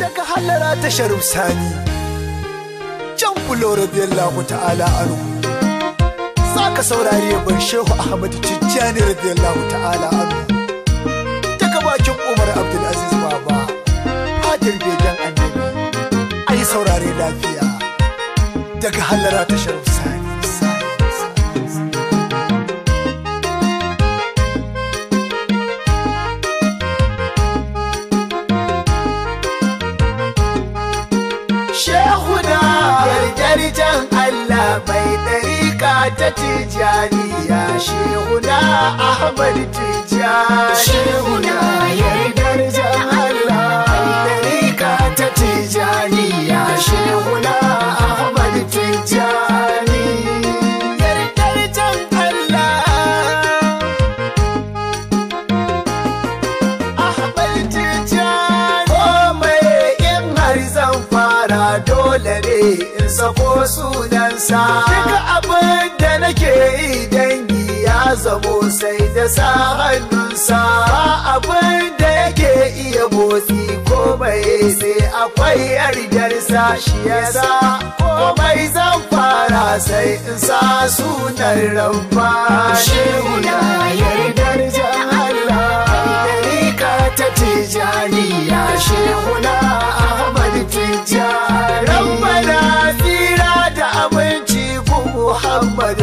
daga hallara ta sharif sani can bulo radiyallahu ta'ala anu ka saurari yaban shehu ahmad tijjani radiyallahu ta'ala anu daga bakin umar abdulaziz baba hadir begen annabi ai saurare lafiya daga hallara ta sharif sani Shehuna yarjarjan Allah mai ɗarika ta Tijjaniya Shehuna Ahmad Tijjani Shehuna yarjarjan Allah mai ɗarika ta Tijjaniya Shehuna Ahmad Tijjani Yarjarjan Allah Ahmad Tijjani komai in har zan fara dole ne in sako sunansa duka abin da nake yi dangi ya zamo sai da sa hannunsa ba abin da yake iya motsi komai sai akwai yardarsa shi yasa komai zan fara sai in sa sunan rabba shehuna yardar Allah Ɗarika ta Tijjaniya Shehuna Ahmad Tijjani Rabbana tsira da aminci ku Muhammad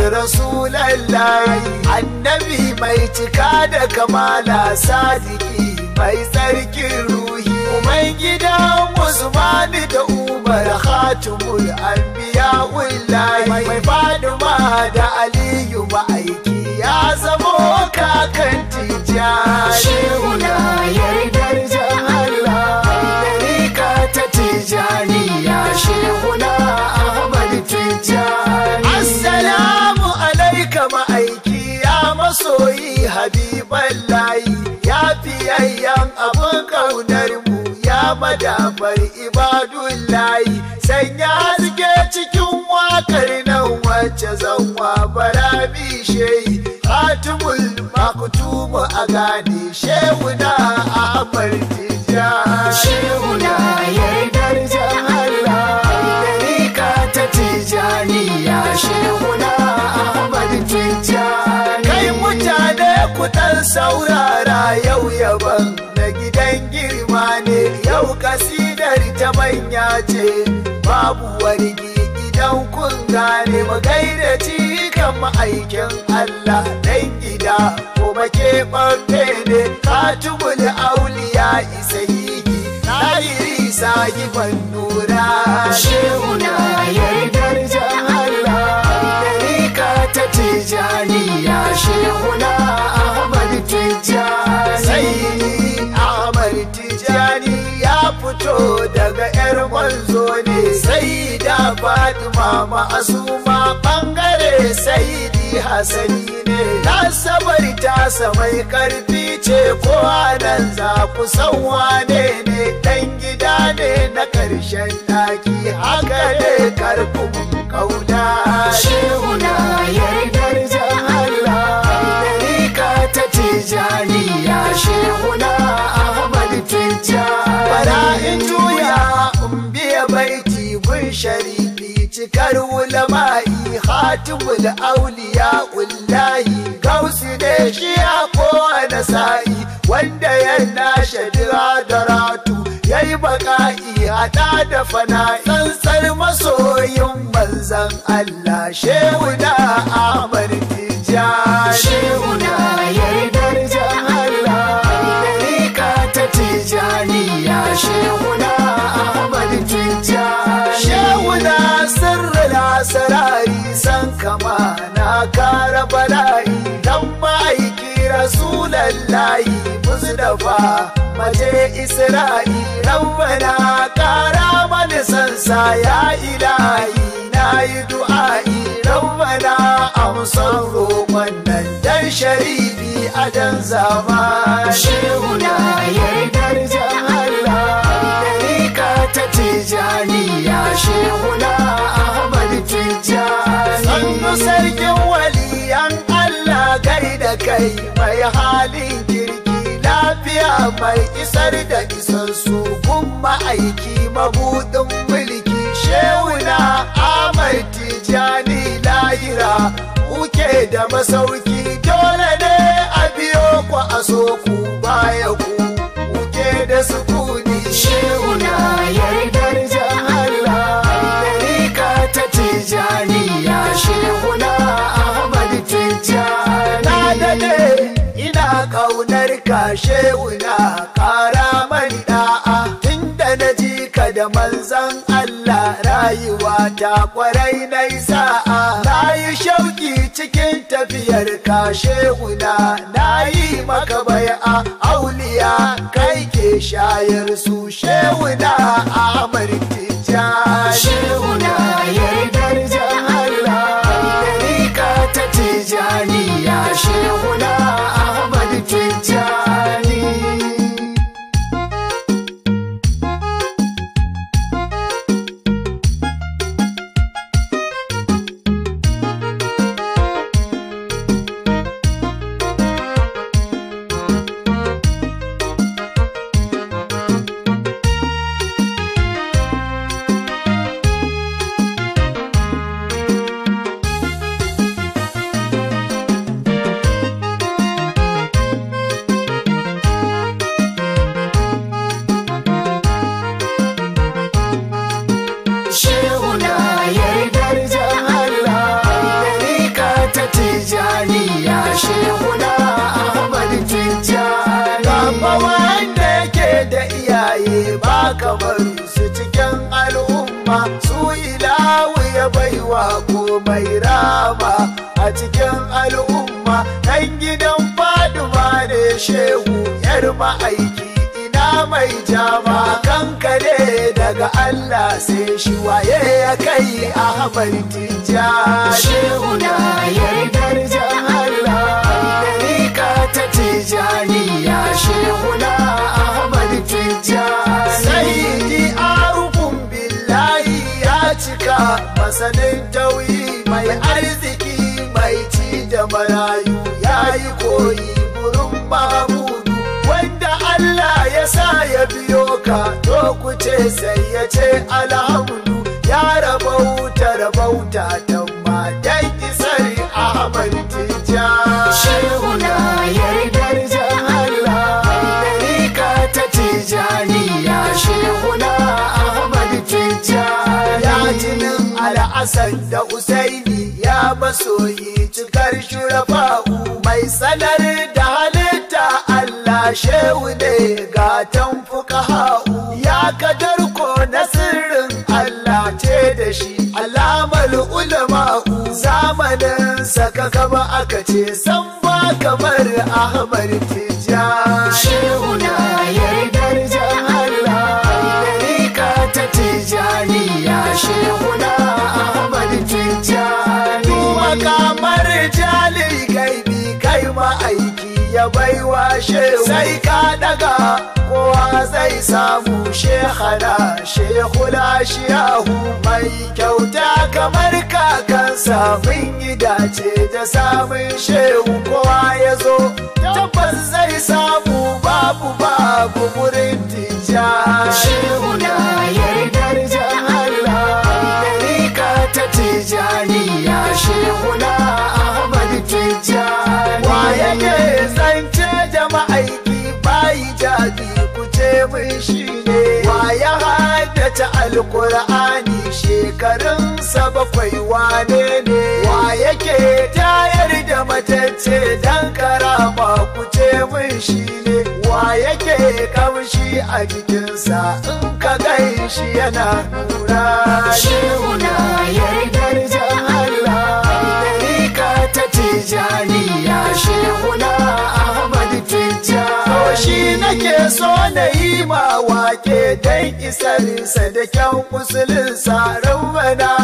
Rasulallah Annabi mai cika da kamala sadiki mai tsarkin ruhi Umar gidan Usmani da Umar Khatimul Anbiya Wallahi mai Faduma da Aliyu ma'aiki ya zamo kakan Tijjani Shehuna yardar Allah Ɗarika ta Tijjaniya Shehuna Ahmad Tijjani Assalamu alaika ma'aiki ya masoyi habiban layi ya fiyayyen abin ƙaunar mu ya madafar ibadun layi sanya haske cikin wakar nan wacce zanwa bara shehi Fatimul maktumu a gane shehuna Ahmad Tijjani Shehuna yardar Allah Ɗarika ta Tijjaniya Shehuna Ahmad Tijjani Kai mutane ku ɗan saurara yau yaban na gidan girma ne yau kasidar ta manya ce babu wargi idan kun gane mu gaida cikan ma'aikin Allah dan gida ko keɓaɓɓe ne katubul auliya isa yi Tahiri sahiban nura Shehuna yardar Allah Ɗarika ta Tijjaniya Shehuna Ahmad Tijjani Sai Ahmad Tijjani ya fito daga 'yar manzo ne sai da Fatima ma'asuma ɓangare Saidi Hassani ne Nasabar tasa mai karfi ce ko nan za ku san wane ne dan gida ne na ƙarshen ɗaki haka ne karfin kauna shehuna yardar Allah Ɗarika ta Tijjaniya shehuna Ahmad Tijjani Bara in juya in biya baiti gun sharifi cikar wulama'i hatimul auliya ullahi gausi ne shi a kowane sa'i wanda ya nashe diradaratu ya yi baka'i hada da fana tsantsar masoyin manzan Allah shehu da Ahmad Tijjani shehu na yardar Allah Ɗarika ta Tijjaniya shehu na Ahmad Tijjani shehu na sirrin asirari san kama na kara bala'i dan ma'aiki rasulallahi mustafa maje isra'i rabbana kara mani sansa ya ilahi na yi du'a'i rabbana amsan roƙon nan dan sharifi a dan zama shehuna yardar Allah Ɗarika ta Tijjaniya shehuna Ahmad Tijjani Sannu sarkin waliyan Allah gaida kai mai halin kirki lafiya mai isar da isar su kun ma'aiki mabudin mulki shewuna Ahmad Tijani lahira kuke da masauki dole ne a biyo ku a so ku baya ku kuke da sukuni Shehuna yardar Allah Ɗarika ta Tijaniya Shehuna Ahmad Tijani na dade ina kaunar ka shewuna kara mani da'a tunda na ji ka da manzan Allah rayuwa ta kwarai na sa'a na yi shauki cikin tafiyar ka shewuna na yi maka bai'a auliya kai ke shayar su shewuna Ahmad Tijjani Shehuna yardar Allah Ɗarika ta Tijaniya Shehuna Ahmad Tijani Shehuna yardar Allah Ɗarika ta Tijaniya Shehuna Ahmad Tijani Gaba wanda yake da iyaye ba kamar su cikin al'umma su ilawu ya baiwa komai rama a cikin al'umma ɗan gidan faduma ne shehu yar ma'aiki ina mai jama kanka ne daga Allah sai shi waye ya kai Ahmad Tijjani Shehuna yardar Allah Ɗarika ta Tijaniya Shehuna Ahmad Tijani Sayyidi arufun billahi ya cika masanin tauyi mai arziki mai ci da marayu ya yi koyi gurin mahamudu wanda Allah ya sa ya biyo ka to ku ce sai ya ce alhamdu ya rabauta rabauta tamma dan isar Ahmad Tijjani Shehuna yardar Allah Ɗarika ta Tijaniya Shehuna Ahmad Tijani ya jinin al'asan da usaini ya masoyi cikar shurafa'u mai sanar da halitta Allah shehu ne gatan fuqaha'u ya kadar ko na sirrin Allah ce da shi alamar ulama'u zamanin saka kama aka ce san ba kamar Ahmad Tijjani Shehuna yardar Allah Ɗarika ta Tijaniya Shehuna Ahmad Tijani makamar jalil gaibi kai ma'aiki ya baiwa shehu sai ka daga kowa zai samu shehana shehula shiyahu mai kyauta kamar kakansa mun yi dace da samun shehu kowa ya zo tabbas zai samu babu babu wurin tijjani Shehuna yardar Allah Ɗarika ta Tijaniya Shehuna Ahmad Tijani Wa yake zance jama'aiki bayi jabi ku ce mun shi ne. Wa ya haddace alkur'ani shekarunsa bakwai wane ne. Wa yake tayar da matacce dan karama ku ce mun shi ne. Wa yake kamshi a jikinsa in ka gan shi yana nura. Shehuna yardar Allah Ɗarika ta Tijaniya Shehuna Ahmad Tijani To shi nake so na yi ma wake don isarsa da kyan musulinsa rabbana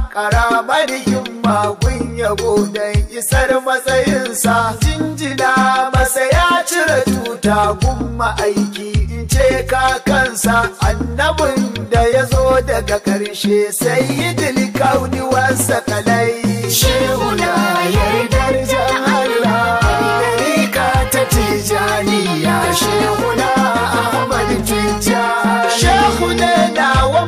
karamar himma gun yabo don isar matsayinsa jinjina masa ya cire tuta gun ma'aiki in ce kakansa annabin da ya zo daga ƙarshe sai yi dilkauni wasa kalai Shehuna yardar Allah Ɗarika ta Tijaniya Shehuna Ahmad Tijani Shehu ne nawa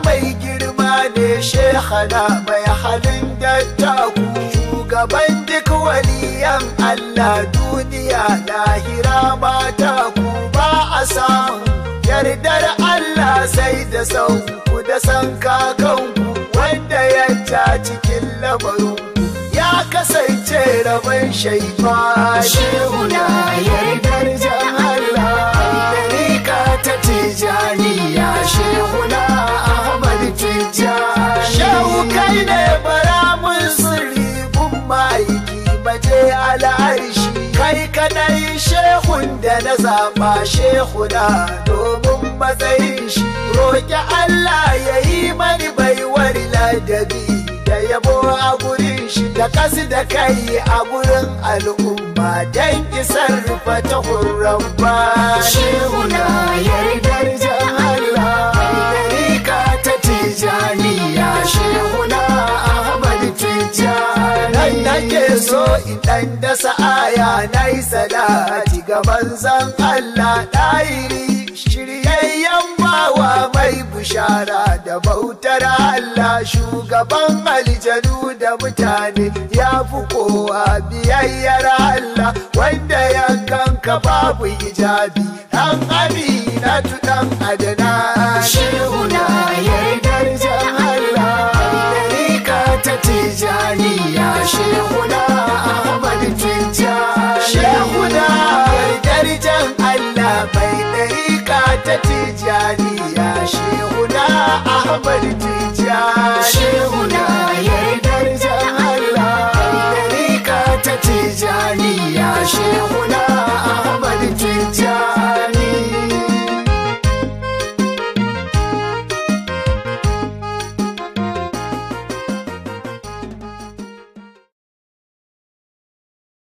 shehana mai halin dattaku shugaban duk waliyan Allah duniya lahira mata ku ba a samun yardar Allah sai da sauku da san kakanku wanda ya ja cikin lamarin ya kasance rabon shaifa Shehuna yardar jan Allah Ɗarika ta Tijaniya Shehuna Ahmad Tijani Shehu kai ne bara mun sirri gun ma'aiki baje al'arshi kai kadai shehun da na zaba shehuna domin matsayin shi roƙi Allah ya yi mani baiwar ladabi da yabo a gurin shi da kasu da kai a gurin al'umma don isar fata hurran ba Shehuna yardar jan Allah Ɗarika ta Tijaniya Shehuna Ahmad Tijani nan nake so in dan dasa aya na yi salati ga manzon Allah ɗahiri shiryayyen bawa mai bushara da bautar Allah shugaban aljanu da mutane ya fi kowa biyayyar Allah wanda ya kanka babu hijabi dan amina tu dan adana Shehuna yardar jan Allah Ɗarika ta Tijaniya Shehuna Ahmad Tijani Shehuna darajan Allah mai ɗarika ta tijaniya Shehuna Ahmad Tijani